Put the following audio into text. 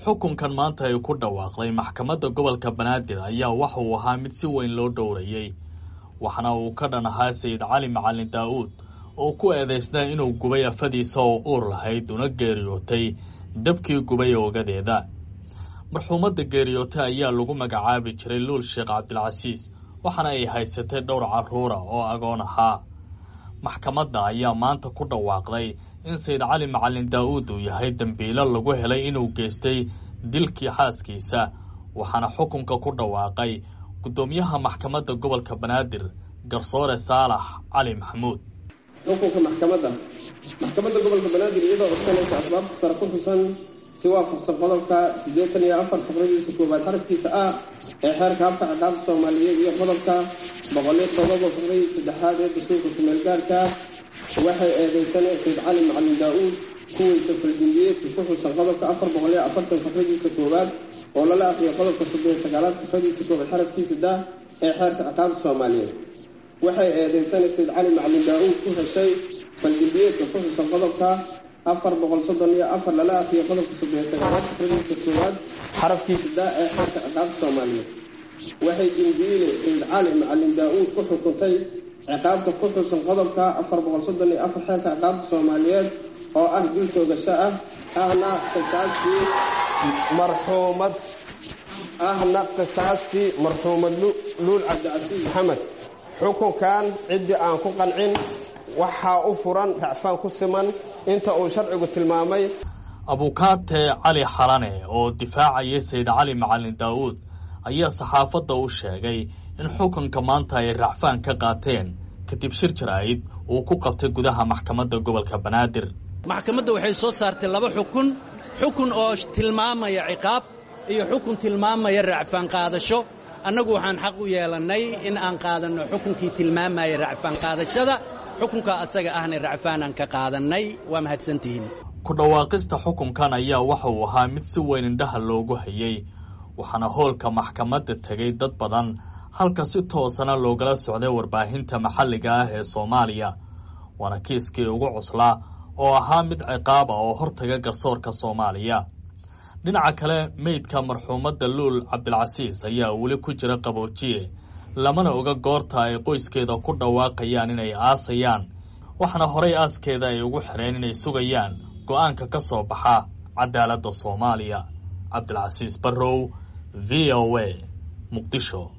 xukunkan maanta ay ku dhawaaqday maxkamadda gobolka banaadir ayaa waxa uu ahaa mid si weyn loo dhowrayey waxna uu ka dhan ahaa sayid cali macalin daa'uud oo ku eedaysnaa inuu gubay afadiisa oo uur lahayd una geeriyootay dabkii gubay oogadeeda marxuumadda geeriyootay ayaa lagu magacaabi jiray luul sheekh cabdilcasiis waxaana ay haysatay dhowr carruura oo agoon ahaa maxkamadda ayaa maanta ku dhawaaqday in sayid cali macalin daa'uud uu yahay dembiilo lagu helay inuu geystay dilkii xaaskiisa waxaana xukunka ku dhawaaqay guddoomiyaha maxkamadda gobolka banaadir garsoore saalax cali maxamuud xukunka maxkamadda maxkamadda gobolka banaadir iyadoo codsanaysa asbaabta sare ku xusan si waafaqsan qodobka siddeetan iyo afar faqradiisa koowaad xarafkiisa ah ee xeerka habka ciqaabta soomaaliyeed iyo qodobka boqoliyo todoba faqradii saddexaad ee dastuurka kumeelgaarka waxay eedeysaneen sayd cali macalin daa-uud kuweysa faldimbiyeedka ku xusan qodobka afar boqoliyo afartan faqradiisa koowaad oo lala aqriyo qodobka soddon iyo sagaalaad faqradiisa koowaad xarafkiisa dah ee xeerka ciqaabta soomaaliyeed waxay eedeysanay sayd cali macalin daa-uud ku heshay faldimbiyeedka ku xusan qodobka afar boqol soddon iyo afar lala aqriyo qodobka soddon iyo sagaalaad faqradiisa koowaad xarafkiisa dah ee xeerka ciqaabta soomaaliyeed waxay dimbiile sayd cali macalin daa-uud ku xukuntay ciqaabta ku xusan qodobka afar boqol soddon iyo afar xeerka ciqaabta soomaaliyeed oo ah dul toogasho ah ahna qisaastii marxuumad ahna qisaastii marxuumad luul cabdicasiis maxamed xukunkan ciddii aan ku qancin waxaa u furan racfaan ku siman inta uu sharcigu tilmaamay abukaate cali xalane oo difaacayay sayid cali macalin daa'uud ayaa saxaafadda u sheegay in xukunka maanta ay racfaan ka qaateen kadib shir jaraa'id uu ku qabtay gudaha maxkamadda gobolka banaadir maxkamadda waxay soo saartay laba xukun xukun oo tilmaamaya ciqaab iyo xukun tilmaamaya racfaan qaadasho annagu waxaan xaq u yeelannay in aan qaadanno xukunkii tilmaamaya racfaan qaadashada xukunka asaga ahna racfaanaan ka qaadannay waa mahadsantihiin ku dhawaaqista xukunkan ayaa waxa uu ahaa mid si weyn indhaha loogu hayey waxaana hoolka maxkamadda tegay dad badan halka si toosana loogala socday warbaahinta maxalliga ah ee soomaaliya waana kiiskii ugu cuslaa oo ahaa mid ciqaaba oo hortaga garsoorka soomaaliya dhinaca kale meydka marxuumadda luul cabdilcasiis ayaa weli ku jira qaboojiye lamana oga goorta ay qoyskeeda ku dhawaaqayaan inay aasayaan waxaana horay aaskeeda ay ugu xireen inay sugayaan go'aanka ka soo baxa cadaaladda soomaaliya cabdilcasiis barrow v o a muqdisho